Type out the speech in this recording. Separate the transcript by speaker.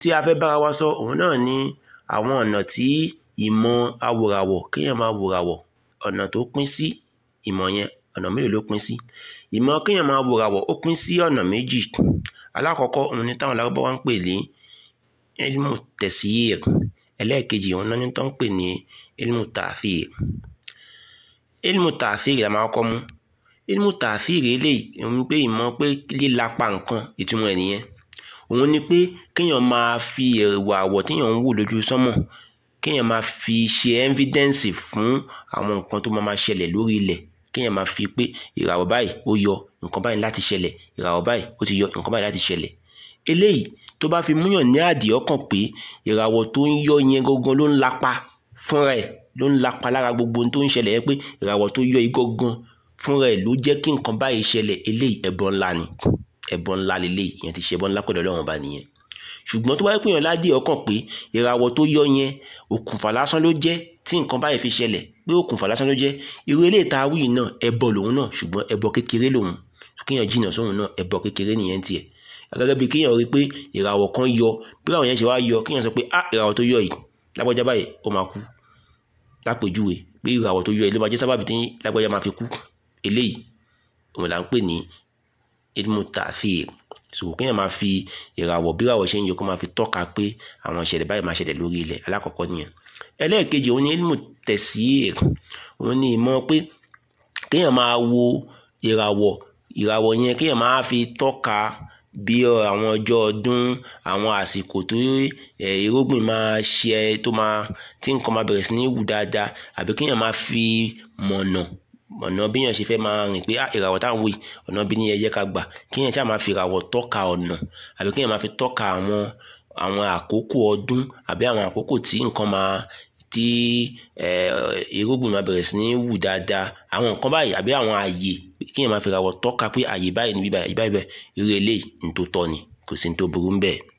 Speaker 1: tí a fẹ́ bára wa sọ òun náà ni àwọn ọ̀nà tí ìmọ̀ awòràwọ̀ kéèyàn máa wòràwọ̀ ọ̀nà tó pín sí ìmọ̀ yẹn ọ̀nà mélòó ló pín sí ìmọ̀ kéèyàn máa wòràwọ̀ ó pín sí ọ̀nà méjì alákọ̀ọ́kọ́ òun ni táwọn lárúbáwá ń pè ní ilmu tẹ̀síyìr ẹlẹ́ẹ̀kejì òun náà ní tó ń pè ní ilmu tààfíìr ilmu tààfíìr la máa kọ́ mú ilmu tààfíìr eléyìí òun pé ìmọ̀ pé lílapa nǹkan ìtumọ̀ ẹ̀ nìyẹn òun ni pé kéèyàn máa fi ẹ̀wà àwọ̀ téèyàn ń wò lójú sánmọ̀ kéèyàn máa fi ṣe ẹ́ńfídẹ́ǹsì fún àwọn nǹkan tó máa máa ṣẹlẹ̀ lórí ilẹ̀ kéèyàn máa fi pé ìràwọ̀ báyìí ó yọ nǹkan báyìí láti ṣẹlẹ̀ ìràwọ̀ báyìí ó ti yọ nǹkan báyìí láti ṣẹlẹ̀ eléyìí tó bá fi múyàn ní àdì ọkàn pé ìràwọ̀ tó ń yọ yẹn gangan ló ń lapa fúnra ẹ̀ ló ń lapa lára gbogbo ohun tó ń ṣẹlẹ̀ yẹn pé ìràwọ̀ tó yọ yìí gangan fúnra ẹ̀ ló jẹ́ kí nǹkan báyìí ṣẹlẹ̀ eléyìí ẹbọ ńlá ni ẹbọ ńlá lélẹ́yìí ìyẹn ti ṣe ẹbọ ńlá pẹ̀lú Ọlọ́run ọba nìyẹn ṣùgbọ́n tó bá yẹ pé èèyàn ládìí ọkàn pé ìràwọ̀ tó yọ yẹn òkùnfà lásán ló jẹ́ tí nǹkan báyìí fi ṣẹlẹ̀ pé òkùnfà lásán ló jẹ́ irú eléyìí tá a wí náà ẹbọ lòun náà ṣùgbọ́n ẹbọ kékeré lòun kéèyàn jìnnà sóhun náà ẹbọ kékeré nìyẹn tiẹ̀ gẹ́gẹ́ bí kéèyàn rí pé ìràwọ̀ kan yọ bí àwọn yẹn ṣe wá yọ kéèyàn sọ pé ah ìràwọ̀ tó yọ yìí lágbájá báyìí ó máa kú lápèjúwe pé ìràwọ̀ tó yọ yìí ló máa jẹ́ sábàbí tí lágbájá máa fi kú eléyìí òun là ń pè ní ilmu ta'thir so kéèyàn máa fi ìràwọ̀ bí ìràwọ̀ ṣe ń yọ kó máa fi tọ́ka pé àwọn ìṣẹ̀lẹ̀ báyìí máa ṣẹlẹ̀ lórí ilẹ̀ alákọ̀ọ́kọ́ nìyẹn ẹlẹ́ẹ̀kejì òun ni ilmu tẹ̀síìr òun ni ìmọ̀ pé kéèyàn máa wo ìràwọ̀ ìràwọ̀ yẹn kéèyàn máa fi tọ́ka bí àwọn ọjọ́ ọdún àwọn àsìkò tó irúgbìn máa ṣe tó máa tí nǹkan máa bẹ̀rẹ̀ sí ní wù dáadáa àbí kéèyàn máa fi mọ̀nà ọ̀nà bíyàn ṣe fẹ́ máa rìn pé ìràwọ̀ táwọn wò yìí ọ̀nà bí ní ẹ jẹ́ ká gbà kéèyàn ṣáà máa fi ìràwọ̀ tọ́ka ọ̀nà àbí kéèyàn máa fi tọ́ka àwọn àwọn àkókò ọdún àbí àwọn àkókò tí nǹkan máa tí irúgbìn máa bẹ̀rẹ̀ sí ní wù dáadáa àwọn nǹkan báyìí àbí àwọn àyè kéèyàn máa fi ìràwọ̀ tọ́ka pé àyè báyìí níbí báyìí báyìí báyìí irú eléyìí ní tó tọ́ ni kò sí ní tó burú ń bẹ́ẹ̀.